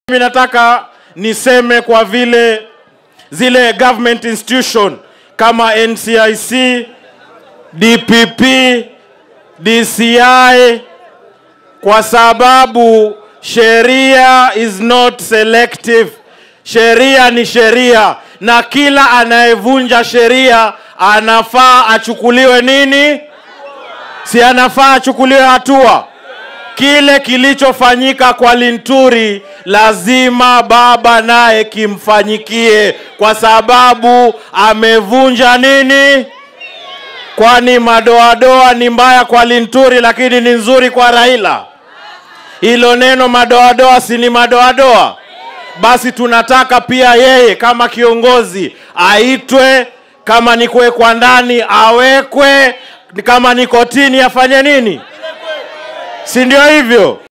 Mimi nataka niseme kwa vile zile government institution kama NCIC, DPP, DCI kwa sababu sheria is not selective. Sheria ni sheria, na kila anayevunja sheria anafaa achukuliwe nini? Si anafaa achukuliwe hatua? Kile kilichofanyika kwa Linturi lazima baba naye kimfanyikie, kwa sababu amevunja nini? Kwani madoadoa ni mbaya kwa Linturi, lakini ni nzuri kwa Raila? Hilo neno madoadoa si ni madoadoa? Basi tunataka pia yeye kama kiongozi aitwe, kama ni kuwekwa ndani awekwe, kama ni kotini afanye nini? Si ndio hivyo?